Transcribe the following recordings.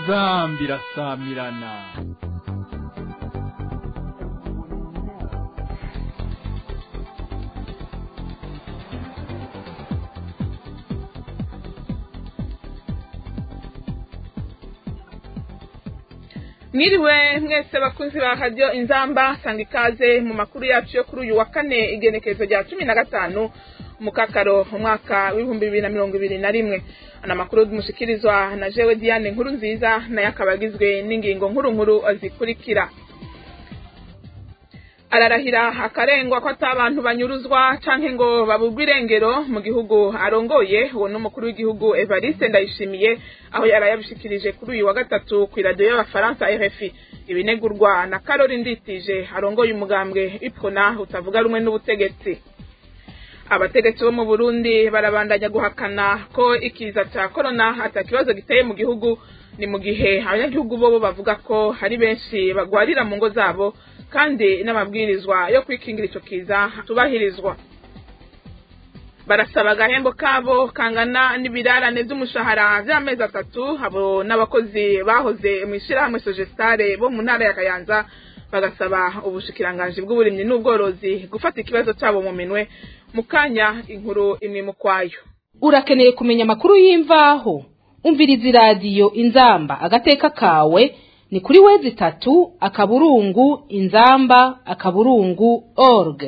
inzamba irasamirana mwiriwe mwese bakunzi ba radiyo inzamba sanga ikaze mu makuru yacu yo kuri uyu wa kane igenekerezo rya cumi na gatanu mukakaro umwaka w'ibihumbi bibiri na mirongo ibiri na rimwe ana makuru mushikirizwa na jewe diane nkuru nziza nayo akaba agizwe n'ingingo nkuru nkuru zikurikira ararahira akarengwa ko ata abantu banyuruzwa canke ngo babugwe irengero mu gihugu arongoye uwo n'umukuru w'igihugu evariste ndayishimiye aho yari yabishikirije kuri uyu wa gatatu ku iradiyo y'abafaransa rfi ibinegurwa na karori nditije arongoye umugambwe ipfuna utavuga rumwe n'ubutegetsi abategetsi bo mu burundi barabandanya guhakana ko ikiza cya korona atakibazo giteye mu gihugu ni mu gihe abanyagihugu bo bavuga ko hari benshi bagwarira mu ngo zabo kandi n'amabwirizwa yo kwikingira icyo kiza tubahirizwa barasaba agahembo kabo kangana n'ibirarane by'umushahara by'amezi atatu abo n'abakozi bahoze mu ishyirahamwe sogestare bo mu ntara ya kayanza bagasaba ubushikiranganji bw'uburimyi n'ubworozi gufata ikibazo cyabo mu minwe mu kanya inkuru imwe mu kwayo urakeneye kumenya amakuru y'imvaho umviriza iradiyo inzamba agateka kawe ni kuri wezi itatu akaburungu inzamba akaburungu org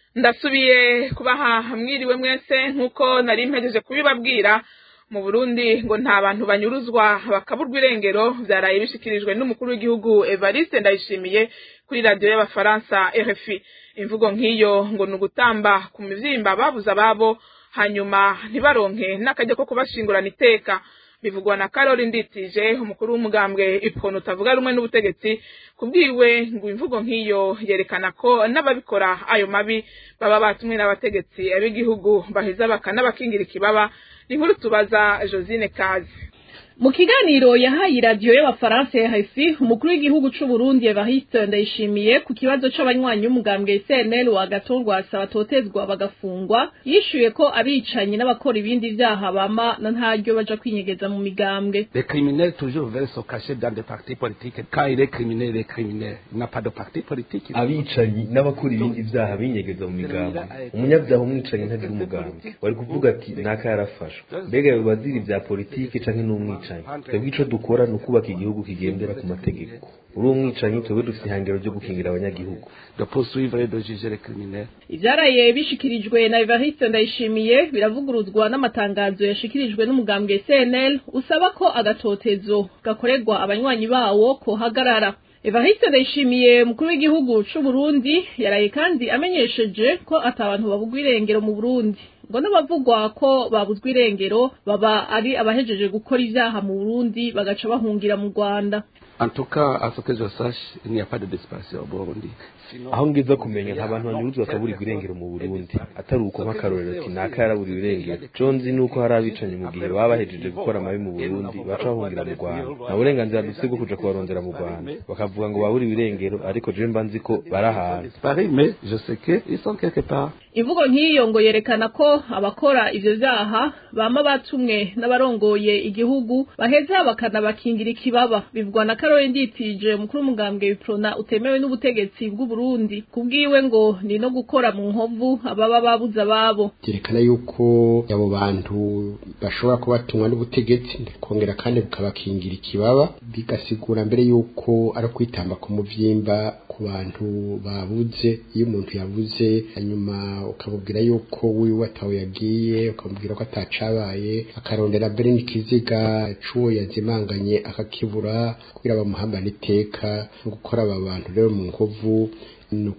ndasubiye kubaha mwiriwe mwese nk'uko nari mpejeje kubibabwira mu burundi ngo nta bantu banyuruzwa bakaburwa irengero byaraye bishikirijwe n'umukuru w'igihugu evariste ndayishimiye kuri radiyo y'abafaransa rfi imvugo nk'iyo ngo ni ugutamba ku mivyimba babuze ababo hanyuma ntibaronke n'akajya ko kubashingurana iteka bivugwa na karori nditije umukuru w'umugambwe ipfona utavuga rumwe n'ubutegetsi kubwiwe ngo imvugo nk'iyo yerekana ko n'ababikora ayo mabi baba batumwe n'abategetsi b'igihugu baheza bakanabakingira ikibaba inkuru tubaza josine kazi mu kiganiro yahaye iradiyo y'abafaransa RFI umukuru w'igihugu c'u Burundi Evariste Ndayishimiye ku kibazo c'abanywanyi b'umugambwe CNL wa Gatongwasa batotezwa bagafungwa yishuye ko abicanyi n'abakora ibindi vyaha bama na ntaryo baja kwinyegeza mu migambwe Les criminels toujours veulent se cacher dans des partis politiques. Quand il est criminel, il est criminel. Il n'a pas de parti politique. abicanyi n'abakora ibindi vyaha binyegeza mu migambi umunyabyaha umwicanyi ntagira umugambi wari kuvuga ati naka yarafashwe mbega bazira ivya politiki canke n'umwicanyi twebwe ico dukora ni ukubaka igihugu kigendera ku mategeko uri umwicanyi twebwe dufite ihangiro ryo gukingira abanyagihugu De poursuivre et de juger les criminels. ivyaraye bishikirijwe na Evariste Ndayishimiye biravuguruzwa n'amatangazo yashikirijwe n'umugambwe CNL usaba ko agatotezo gakorerwa abanywanyi bawo kohagarara Evariste Ndayishimiye mukuru w'igihugu c'u Burundi yaraye kandi amenyesheje ko atabantu babugwa irengero mu Burundi ngo n'abavugwa ko babuzwa irengero baba ari abahejeje gukora ivyaha mu Burundi bagaca bahungira mu Rwanda En tout cas, à ce que je sache, il n'y a pas de disparition au Burundi. Sinon, aho ngiza kumenya nta bantu banyuruzwa bakaburirwa irengero mu burundi atari uko nk'akarorero ati naka yaraburiwe irengero co nzi ni uko hari abicanyi mu gihe baba bahejeje gukora amabi mu burundi baca bahungira mu rwanda nta burenganzira dufise bwo kuja kubarondera mu rwanda bakavuga ngo baburiwe irengero ariko jewe mba nzi ko bari ahantu disparu, mais je sais qu'ils sont quelque part. imvugo nk'iyo ngo yerekana ko abakora ivyo vyaha bama batumwe n'abarongoye igihugu baheza bakanabakingira ikibaba bivugwa na Karoli Nditije umukuru w'umugambwe Wiprona utemewe n'ubutegetsi bw'u Burundi kubwiwe ngo ni no gukora mu nkovu ababa babuze ababo byerekana yuko abo bantu bashobora kuba batumwa n'ubutegetsi kongera kandi bukabakingira ikibaba bigasigura mbere yuko ari ukwitamba ku muvyimba ku bantu babuze iyo umuntu yabuze hanyuma ukamubwira yuko wiwe atawe yagiye ukamubwira ko atacabaye akarondera mbere n'ikiziga c'uwo yazimanganye akakibura kugira bamuhambane iteka no gukora aba bantu rero mu nkovu ni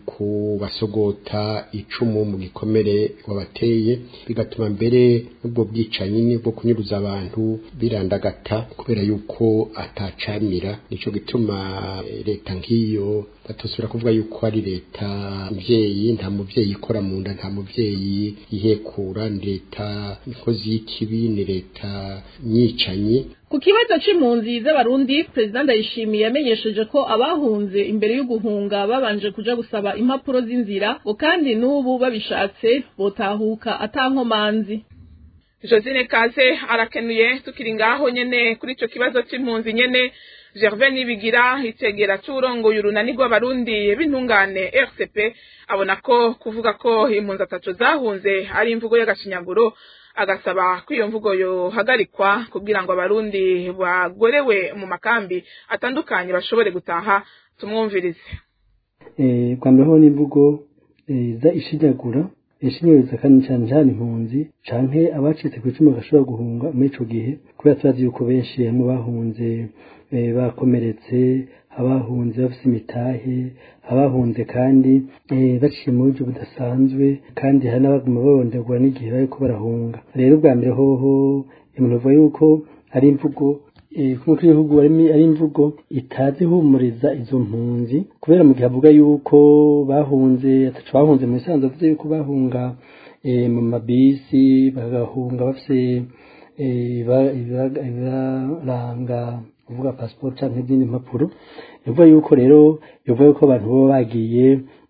ukubasogota icumu mu gikomere wabateye bigatuma mbere n'ubwo bwicanyi n'ubwo kunyuruza abantu birandagata kubera yuko atacamira nico gituma eh, leta nk'iyo batosubira kuvuga yuko ari leta mvyeyi nta muvyeyi ikora mu nda nta muvyeyi yihekura ni leta ikozi y'ikibi ni leta nyicanyi ku kibazo c'impunzi z'abarundi perezida ndayishimiye yamenyesheje ko abahunze imbere yo guhunga babanje kuja gusaba impapuro z'inzira ngo kandi n'ubu babishatse botahuka atankomanzi josine kaze arakenuye tukiri ngaho nyene kuri ico kibazo c'impunzi nyene gervais nibigira itegera c'urongoye urunani rw'abarundi b'intungane rcp abona ko kuvuga ko impunzi ataco zahunze ari imvugo y'agashinyaguro agasaba ko iyo mvugo yohagarikwa kugira ngo abarundi bagorewe mu makambi atandukanye bashobore gutaha tumwumvirize bwa mbere ho n'imvugo iza ishinyagura ishinyaguriza kandi cyane cyane impunzi canke abacitse ku icumu bagashobora guhunga muri ico gihe kubera turazi yuko benshi hamwe bahunze bakomeretse abahunze bafise imitahe abahunze kandi baciye mu buryo budasanzwe kandi hari n'abaguma baronderwa n'igihe bariko barahunga rero ubwa mbere hoho umuntu avuga yuko ari imvugo nk'uko igihugu ari imvugo itazi ihumuriza izo mpunzi kubera mu gihe avuga yuko bahunze atacu bahunze mu bisanzwe avuze yuko bahunga mu mabisi bagahunga bafise ibibaranga uvuga pasiporo cyangwa izindi mpapuro bivuga yuko rero bivuga yuko abantu baba bagiye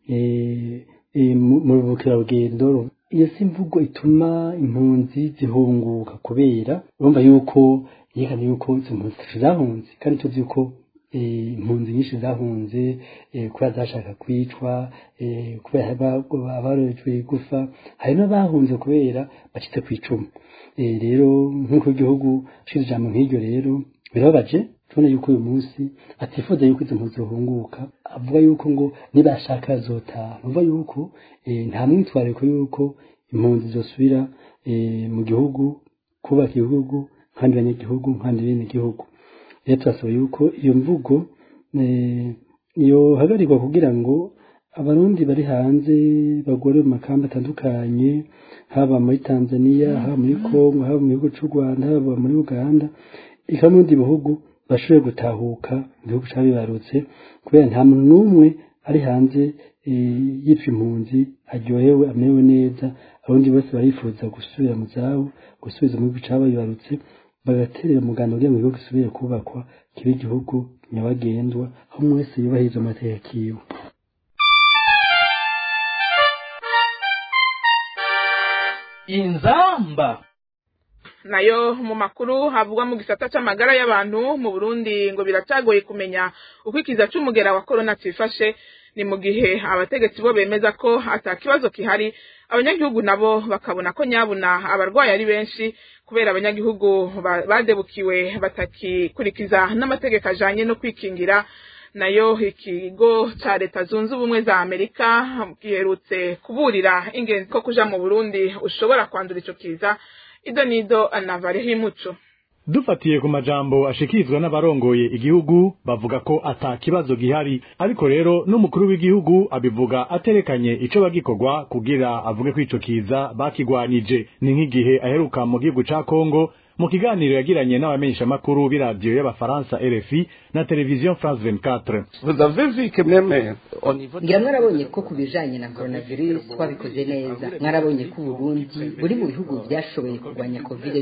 mu bukerarugendo iyo si imvugo ituma impunzi zihunguka kubera urumva yuko yerekana yuko izo mpunzi zitacu zahunze kandi tuzi yuko impunzi nyinshi zahunze kubera zashaka kwicwa kubera abarojwe igufa hari n'abahunze kubera bacitse ku icumu rero nk'uko igihugu ashize ijambo nk'iryo rero birababaje tubona yuko uyu munsi atifuza yuko izo mpunzi zihunguka avuga yuko ngo nibashaka zotaha nuvuga yuko nta mwitwariko yuko impunzi zosubira mu gihugu kubaka igihugu nk'abandi banyagihugu nk'abandi bene igihugu rero turasaba yuko iyo mvugo yohagarikwa kugira ngo abarundi bari hanze bagore mu makambi atandukanye haba muri tanzania haba muri congo haba mu gihugu cy'u rwanda haba muri uganda eka n'ibindi bihugu bashobore gutahuka mu gihugu cyabibarutse kubera nta muntu n'umwe ari hanze yitwa impunzi aryohewe amerewe neza abarundi bose barifuza gusubira mu zabo gusubiza mu gihugu cyabibarutse bagaterera umuganda kugira ngo igihugu gisubire kubakwa kibe igihugu nyabagendwa aho umwe wese yubahiriza amategeko yiwe inzamba nayo mu makuru havugwa mu gisata c'amagara y'abantu mu Burundi ngo biracagoye kumenya uko ikiza c'umugera wa corona cifashe ni mu gihe abategetsi bo bemeza ko ata kibazo kihari abanyagihugu nabo bakabona ko nyabuna abarwayi ari benshi kubera abanyagihugu badebukiwe batakikurikiza n'amategeko ajanye no kwikingira nayo ikigo ca leta zunze ubumwe za amerika giherutse kuburira ingenzi ko kuja mu burundi ushobora kwandura ico kiza ido nido anavareho imuco dufatiye ku majambo ashikirizwa n'abarongoye igihugu bavuga ko ata kibazo gihari ariko rero n'umukuru w'igihugu abivuga aterekanye ico bagikorwa kugira avuge ko ico kiza bakigwanije ni nk'igihe aheruka mu gihugu ca Kongo mu kiganiro yagiranye n'abamenyeshamakuru b'iradiyo y'abafaransa RFI na televiziyo France 24 ngira mwarabonye ko ku bijanye na coronavirus twabikoze neza mwarabonye ko uburundi buri mu bihugu byashoboye kurwanya covid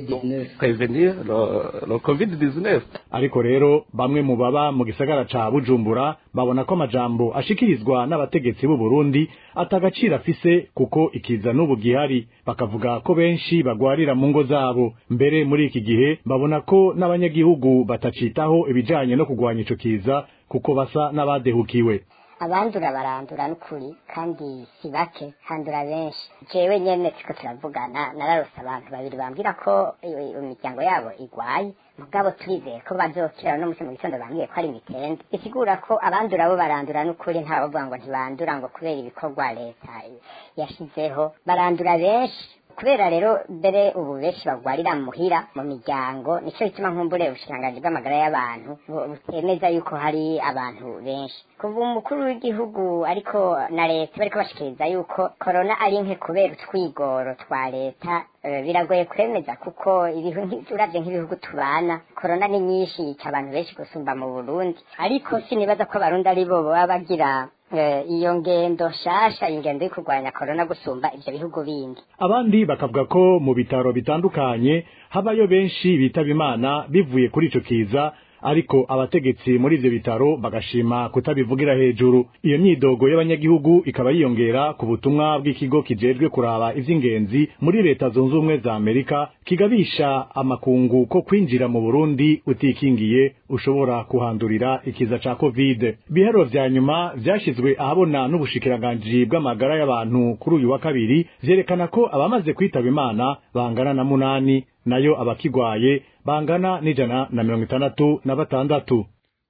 19 ariko rero bamwe mu baba mu gisagara ca bujumbura babona ko amajambo ashikirizwa n'abategetsi b'u Burundi atagaciro afise kuko ikiza n'ubu gihari bakavuga ko benshi bagwarira mu ngo zabo mbere muri iki gihe babona ko n'abanyagihugu batacitaho ibijanye no kugwanya ico kiza kuko basa n'abadehukiwe abandura barandura n'ukuri kandi si bake handura benshi jewe nyene turiko turavugana nararose abantu babiri bambwira ko imiryango yabo igwaye mugabo turizeye ko bazokira no musi mu gitondo bambwiye ko ari imitende bisigura ko abandura bo barandura n'ukuri nta bavuga ngo ntibandura ngo kubera ibikorwa leta yashizeho barandura benshi kubera rero mbere ubu benshi bagwarira muhira mu miryango nico gituma nkumbure ubushikiranganji bw'amagara y'abantu butemeza yuko hari abantu benshi kuva umukuru w'igihugu ariko na leta bariko bashikiriza yuko korona ari nke kubera utwigoro twa leta biragoye kwemeza kuko uravye nk'ibihugu tubana korona ni nyinshi yica abantu benshi gusumba mu burundi ariko sinibaza ko abarundi ari bo baba bagira iyo ngendo nshasha ingendo yo kurwanya korona gusumba ivyo bihugu bindi abandi bakavuga ko mu bitaro bitandukanye habayo benshi bitaba imana bivuye kuri ico kiza ariko abategetsi muri ivyo bitaro bagashima kutabivugira hejuru iyo myidogo y'abanyagihugu ikaba yiyongera ku butumwa bw'ikigo kijejwe kuraba ivy'ingenzi muri leta zunze ubumwe za amerika kigabisha amakungu ko kwinjira mu burundi utikingiye ushobora kuhandurira ikiza ca covid bihero vya nyuma vyashizwe ahabona n'ubushikiranganji bw'amagara y'abantu kuri uyu wa kabiri vyerekana ko abamaze kwitaba imana bangana na munani nayo abakigwaye bangana n'ijana na mirongo itandatu na batandatu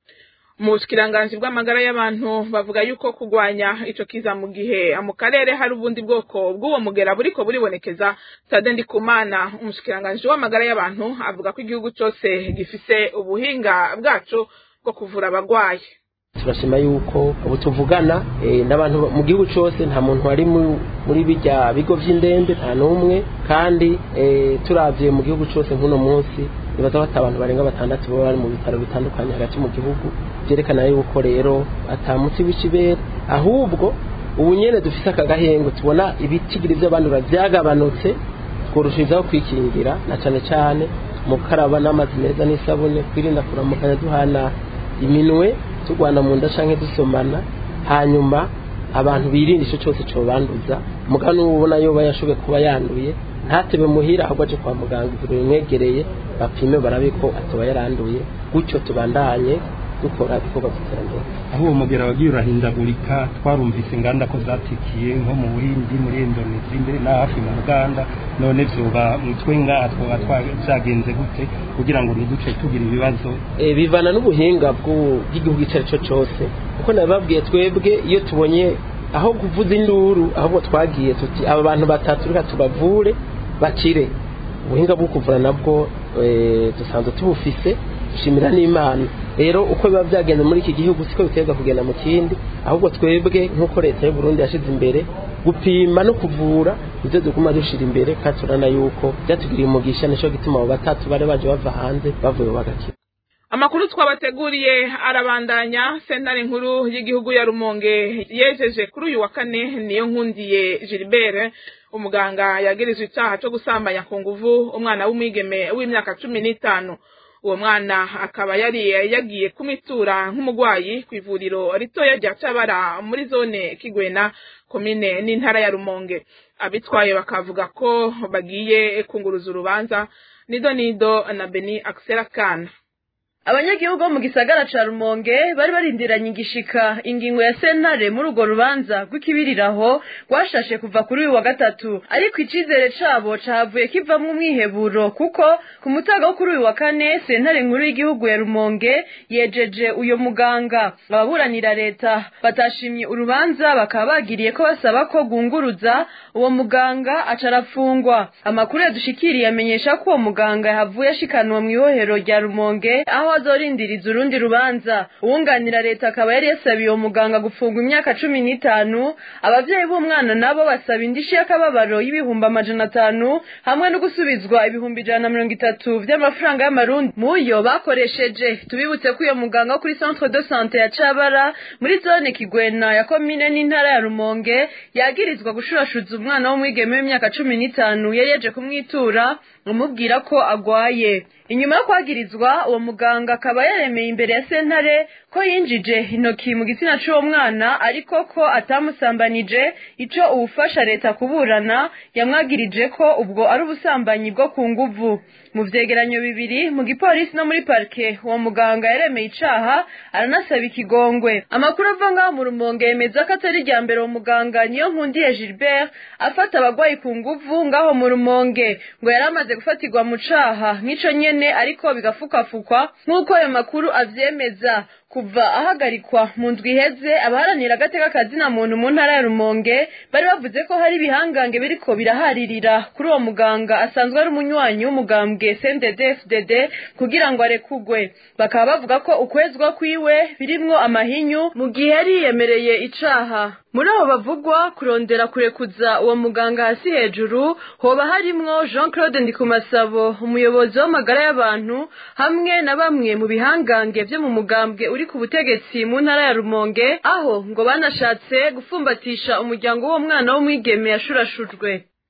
mu bushikiranganje bw'amagara y'abantu bavuga yuko kugwanya ico kiza mu gihe mu karere hari ubundi bwoko bw'uwo mugera buriko buribonekeza Sade Ndikumana umushikiranganje w'amagara y'abantu avuga ko igihugu cose gifise ubuhinga bwaco bwo kuvura abagwayi turashima yuko ubu tuvugana n'abantu mu gihugu cyose nta muntu wari muri bijya bigo by'indembe nta n'umwe kandi turabye mu gihugu cyose nk'uno munsi nibaza bata abantu barenga batandatu baba bari mu bitaro bitandukanye hagati mu gihugu byerekana yuko rero atamuti w'ikibera ahubwo ubu nyine dufite aka gahengo tubona ibitigiri by'abandura byagabanutse tworoshirizaho kwikingira na cyane cyane mu gukaraba n'amazi meza n'isabune kwirinda kuramukanya duhana iminwe turwana mu nda canke dusomana hanyuma abantu birinda ico cyose cobanduza mugabo n'ubu ubona yoba yashoboye kuba yanduye ntatebe muhira ahubwo aje kwa muganga ivuriro rimwegereye bapime barabe ko atoba yaranduye gutyo tubandanye dukora ibikorwa by'iterambere aho uwo mugera wagiye urahindagurika twarumvise inganda ko zatikiye nko mu buhindi muri indonesi mbere na hafi mu buganda none vyoba mutwe ngaha twoba vyagenze gute kugira ngo ntiduce tugira ibibazo bivana n'ubuhinga bw'igihugu icyo ari cyo cyose kuko nabibabwiye twebwe iyo tubonye aho kuvuza induru ahubwo twagiye tuti aba bantu batatu reka tubavure bakire ubuhinga bwo kuvura nabwo dusanzwe tubufise dushimira n'imana rero uko biba byagenze muri iki gihugu siko biterwa kugenda mu kindi ahubwo twebwe nk'uko leta y'u Burundi yashyize imbere gupima no kuvura ibyo duguma dushira imbere kandi turabona yuko byatugiriye umugisha nicyo gituma abo batatu bari baje bava hanze bavuye bagakira amakuru twabateguriye arabandanya sentare nkuru y'igihugu ya rumonge yejeje kuri uyu wa kane niyo nkundiye gilbert umuganga yagirizwe icyaha cyo gusambanya ku nguvu umwana w'umwigeme w'imyaka cumi n'itanu uwo mwana akaba yari yagiye kumitura nk'umurwayi ku ivuriro ritoya rya cabara muri zone kigwena komine n'intara ya rumonge abitwaye bakavuga ko bagiye kunguruza urubanza nido nido na beni akisera kana abanyagihugu bo mu gisagara ca rumonge bari barindiranye igishika ingingo ya sentare muri urwo rubanza rw'ikibiriraho rwashashe kuva kuri uyu wa gatatu ariko icizere cabo cahavuye kivamwo umwiheburo kuko ku mutaga wo kuri uyu wa kane sentare nkuru y'igihugu ya rumonge yejeje uyo muganga ababuranira leta batashimye urubanza bakaba bagiriye ko basaba ko gunguruza uwo muganga aca arafungwa amakuru yadushikiriye amenyesha ko uwo muganga yahavuye ashikanwa mw'ibohero rya rumonge aho azorindiriza urundi rubanza uwunganira leta akaba yari yasabiye uwo muganga gufungwa imyaka cumi n'itanu abavyeyi b'umwana nabo basaba indishi y'akababaro y'ibihumbi amajana atanu hamwe no gusubizwa ibihumbi ijana na mirongo itatu vy'amafaranga y'amarundi muyo bakoresheje tubibutse ko uyo muganga wo kuri centre de sante ya cabara muri zone kigwena ya komine n'intara ya rumonge yagirizwa gushurashuza umwana w'umwigeme w'imyaka cumi n'itanu yari yaje kumwitura umubwira ko agwaye inyuma yo kwagirizwa uwo muganga akaba yaremeye imbere ya sentare ko yinjije intoki mu gitsina c'uwo mwana ariko ko atamusambanije ico uwufasha leta kuburana yamwagirije ko ubwo ari ubusambanyi bwo ku nguvu mu vyegeranyo bibiri mu gipolisi no muri parike uwo muganga yaremeye icaha aranasaba ikigongwe amakuru ava ngaho mu rumonge yemeza ko atari irya mbere uwo muganga niyo nkundiye gilbert afata abagwayi ku nguvu ngaho mu rumonge ngo yari amaze gufatirwa mu caha nk'ico nyene ariko bigafukafukwa nk'uko ayo makuru avyemeza kuva ahagarikwa mu ndwi iheze abaharanira agateka kazina muntu mu ntara ya rumonge bari bavuze ko hari ibihangange biriko biraharirira kuri uwo muganga asanzwe ari umunywanyi w'umugambwe cndd kugira ngo arekugwe bakaba bavuga ko ukwezwa kwiwe birimwo amahinyu mu gihe yari yiyemereye icaha muri abo bavugwa kurondera kurekuza uwo muganga hasi hejuru hoba harimwo jean claude ndikumasabo umuyobozi w'amagara y'abantu hamwe na bamwe mu bihangange vyo mu mugambwe uri ku butegetsi mu ntara ya rumonge aho ngo banashatse gufumbatisha umuryango w'uwo mwana w'umwigeme yashurashujwe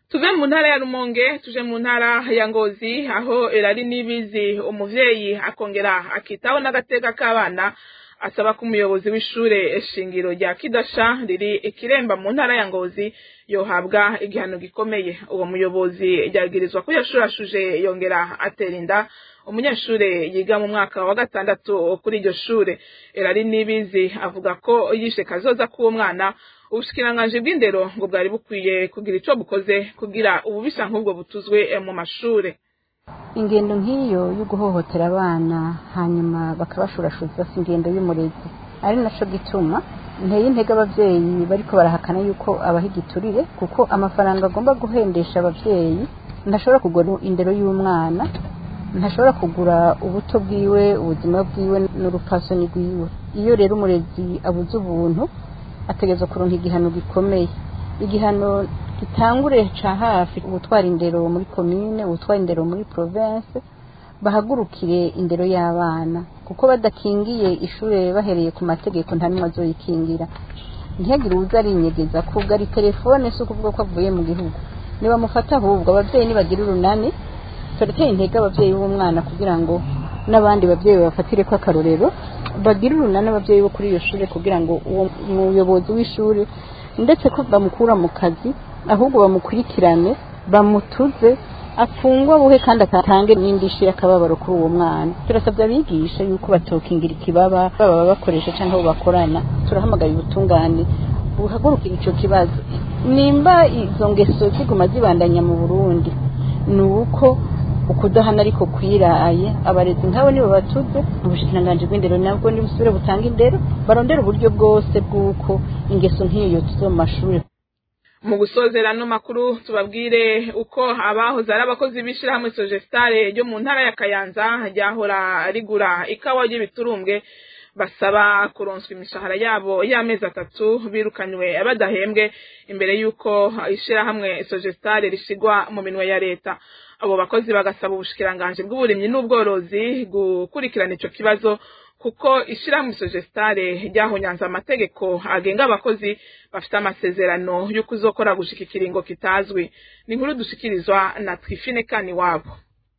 tuve mu ntara ya rumonge tuje mu ntara ya ngozi aho erari n'ibizi umuvyeyi akongera akitaho n'agateka k'abana asaba ko umuyobozi w'ishure shingiro rya kidasha riri ikiremba mu ntara ya ngozi yohabwa igihano gikomeye uwo muyobozi ryagirizwa ko yashurashuje yongera atera inda umunyeshure yiga mu mwaka wa gatandatu kuri iryo shure erari n'ibizi avuga ko yishe kazoza k'uwo mwana ubushikiranganji bw'indero ngo bwari bukwiye kugira ico bukoze kugira ububisha nk'ubwo butuzwe mu mashure ingendo nk'iyo yo guhohotera abana hanyuma bakabashurashuza si ingendo y'umurezi ari naco gituma nteye intege abavyeyi bariko barahakana yuko abaha igiturire kuko amafaranga agomba guhendesha abavyeyi ntashobora kugura indero y'umwana ntashobora kugura ubuto bwiwe ubuzima bwiwe n'urupfasoni rwiwe iyo rero umurezi abuze ubuntu ategerezwa kuronka igihano gikomeye igihano gitangure ca hafi ubutwara indero muri komine ubutwara indero muri province bahagurukire indero y'abana kuko badakingiye ishure bahereye ku mategeko nta n'umwe azoyikingira ntihagire uwuza arinyegeza kugara telefone si ukuvuga ko avuye mu gihugu nibamufata ahubwo abavyeyi nibagira urunani turateye intege abavyeyi b'umwana kugira ngo n'abandi bavyeyi bafatire ko akarorero bagire urunani abavyeyi bo kuri iyo shure kugira ngo uwo muyobozi w'ishure ndetse ko bamukura mu kazi ahubwo bamukurikirane bamutuze afungwa buhe kandi atange n'indishyi y'akababaro kuri uwo mwana turasabye abigisha yuko batokingira ikibaba baba bakoresha cyangwa abo bakorana turahamagaye ubutungane buhagurukira ico kibazo nimba izo ngeso ziguma zibandanya mu burundi ni uko ukudahana ariko kwiraye abarezi nk'abo nibo batuze ubushikiranganji bw'indero nabwo nibusubire butanga indero barondera uburyo bwose bw'uko ingeso nk'iyo tuzo mu mashuri mu gusozera no makuru tubabwire uko abahoze ari abakozi b'ishirahamwe sogestare ryo mu ntara ya kayanza ryahora rigura ikawa ry'ibiturumbwe basaba kuronswa imishahara yabo y'amezi atatu birukanywe badahembwe imbere y'uko ishirahamwe sogestare rishigwa mu minwe ya leta abo bakozi bagasaba ubushikiranganji bw'uburimyi n'ubworozi gukurikirana ico kibazo kuko ishirahamwe sogestare ryahonyanze amategeko agenga abakozi bafite amasezerano yo kuzokora gushika ikiringo kitazwi ni inkuru dushikirizwa na twifine kani wabo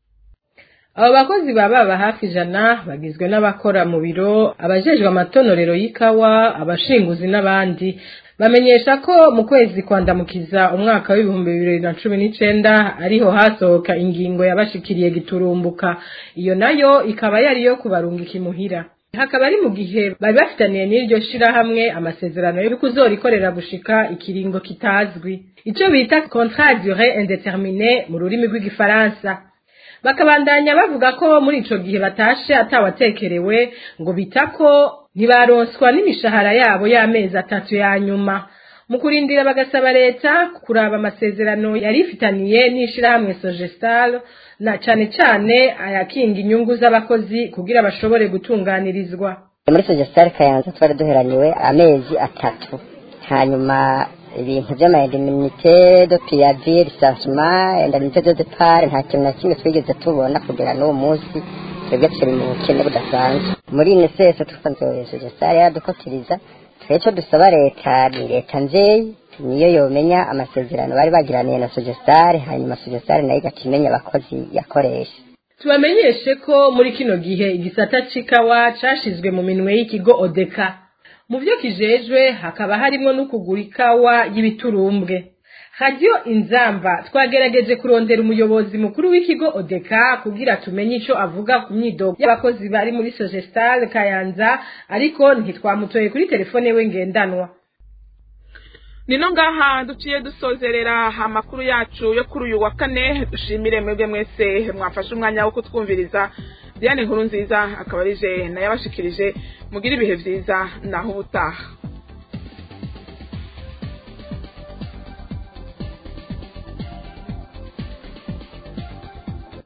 abo bakozi baba baba hafi ijana bagizwe n'abakora mu biro abajejwe amatonorero y'ikawa abashinguzi n'abandi bamenyesha ko mu kwezi kwandamukiza umwaka w'ibihumbi bibiri na cumi n'icenda ariho hasohoka ingingo yabashikiriye giturumbuka iyo nayo ikaba yari iyo kubarungika imuhira hakaba ari mu gihe bari bafitaniye n'iryo shirahamwe amasezerano yo kuzorikorera gushika ikiringo kitazwi ico bita contrat durée indéterminée mu rurimi rw'igifaransa bakabandanya bavuga ko muri ico gihe batashe atawatekerewe ngo bitako ntibaronswa n'imishahara yabo y'amezi atatu ya nyuma mu kurindira bagasaba leta kuraba amasezerano yari ifitaniye n'ishirahamwe sogestal na cane cane ayakinga inyungu z'abakozi kugira bashobore gutunganirizwa muri sogestal kayanza twari duheraniwe amezi atatu hanyuma ibintu by'amayindemnite do piyavi risansuma indemnite do depart nta kintu na kimwe twigeze tubona kugera n'uwo munsi twebwe turi mu bukene budasanzwe muri nsese twasanzwe sare yaradukotiriza twe cyo dusaba leta ni leta nzeyi niyo yomenya amasezerano bari bagiraniye na sogestare hanyuma sogestare nayo igakimenya abakozi yakoresha tubamenyeshe ko muri kino gihe igisata c'ikawa cashizwe mu minwe y'ikigo odeka mu byo kijejwe hakaba harimo no kugura ikawa y'ibiturumbwe radiyo inzamba twagerageje kurondera umuyobozi mukuru w'ikigo odeka kugira tumenye ico avuga ku myidogo y'abakozi bari muri sogestal kayanza ariko ntitwamutoye kuri telefone we ngendanwa nino ngaha duciye dusozerera amakuru yacu yo kuri uyu wa kane dushimire mwebwe mwese mwafashe umwanya wo kutwumviriza diane nkuru nziza akaba arije nayabashikirije mugire ibihe vyiza naho ubutaha